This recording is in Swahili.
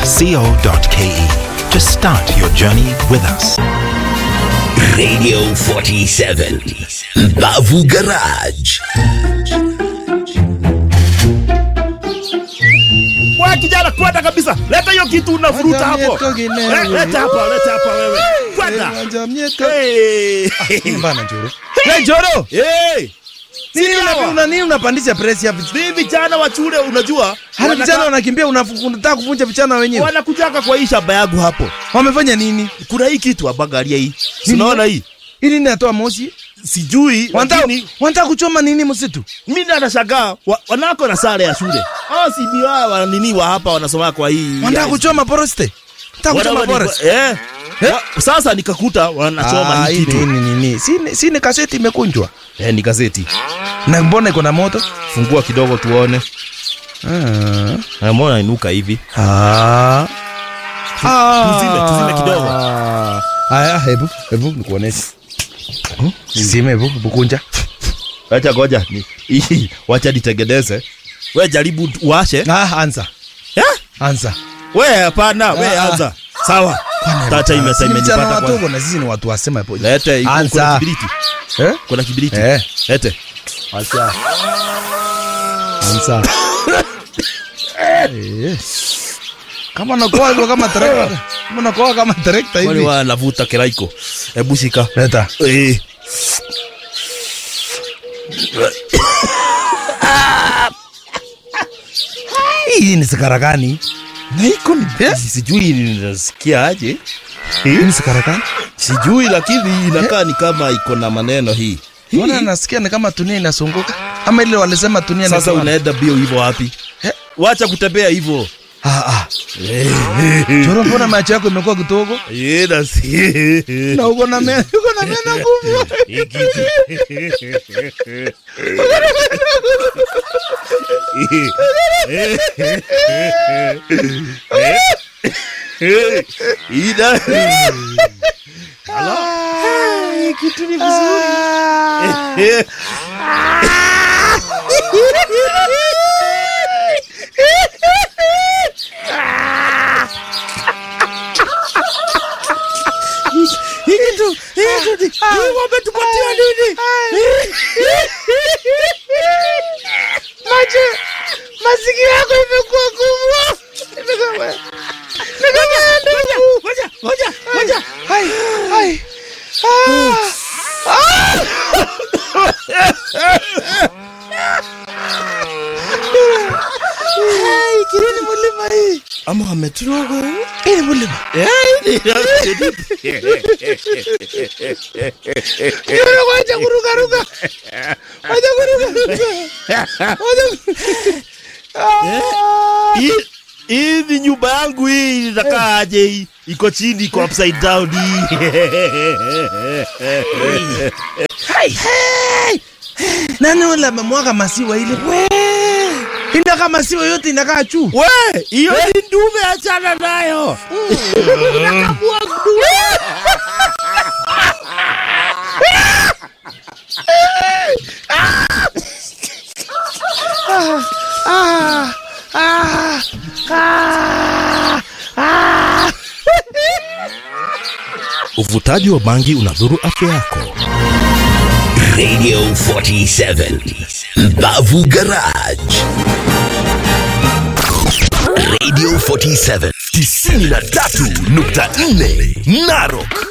www.njamia.co.ke to start your journey with us. Radio 47 Bavu Garage. Kwa kijana kwenda kabisa. Leta hiyo kitu unavuruta hapo. Eh, Leta hapa, leta hapa wewe. Kwenda. Hey. Mbana Njoro. Hey Njoro. Hey. Nini Sawa. una, una nini unapandisha press hapa? Ni vijana wa shule unajua. Hadi wanaka- vijana wanakimbia unafu- unataka kuvunja vijana wenyewe. wanakujaka kwa hii shamba yangu hapo. Wamefanya nini? Kuna hii kitu hapa, angalia hii. Si Unaona hii? Hii nini natoa moshi? Sijui Wanataka lakini wanataka kuchoma nini msitu? mimi nashangaa wa, wanako na sare ya shule. Ah, si ni wao wa nini wa hapa wanasoma kwa hii. Wanataka kuchoma forest. Wanataka kuchoma Wana- forest. Eh. Wa, sasa nikakuta wanachoma Ah, hii hii kitu. ni nini? Si ni- si ni kaseti imekunjwa. Eh, ni gazeti. Na mbona iko na moto? Fungua kidogo tuone. Ah. Na mbona inuka hivi? Ah. tuzime, tuzime kidogo. Haya, hebu hebu nikuoneshe. Zime hebu bukunja. Acha ngoja. ni- Hii wacha nitengeneze. We jaribu tu- uwashe. Ah, anza. Eh? Anza. We hapana, we Ah. anza. Sawa. Tata ime Si vijana imenipata kwa. wadogo na sisi ni watu wasema hapo. Lete iko- kuna Anza. kibiriti. Eh? Kuna kibiriti. Eh. Lete. Anza. Anza. Eh. Kama nakoa hivyo kama trekta. Kama nakoa kama trekta Wale hivi. wanavuta kiraiko. Hebu shika. Leta. Eh. Hii ni sigara gani? Na iko ni sijui ninasikia aje. Hii ni sigara gani? Sijui lakini inakaa ni kama iko na maneno hii. Mbona nasikia ni kama dunia inasunguka? Ama ile walisema dunia Sasa inasimama? unaenda bio hivyo wapi? Eh? Wacha kutembea hivyo. Ah ah. Choro, mbona macho yako imekuwa kidogo? Eh, na si. Na uko na meno, uko na meno kubwa. Ida. Hii kitu ni vizuri. Hii kitu, hii kitu. Hii wametupatia nini? Macho, masikio yako imekuwa kubwa. Imekuwa Ngoja, ngoja, ngoja. Hai, hai. Ah. Hai, kireni mulima hii. Ama wameturoga. Hii ni mulima. Yule wacha kuruka ruka. Wacha kuruka ruka. Wacha Ah. Hii- Hii ni nyumba yangu hii inakaa aje hii? Iko chini iko upside down hii. Hai. Nani ule amemwaga maziwa ile? We. Inakaa maziwa yote inakaa juu. We, hiyo ni ndume achana nayo. Nakamua ndume. Ah. Ah. Ah. Ah. Uvutaji wa bangi unadhuru afya yako. Radio 47 Bavu Garage. Radio 47 93.4 Narok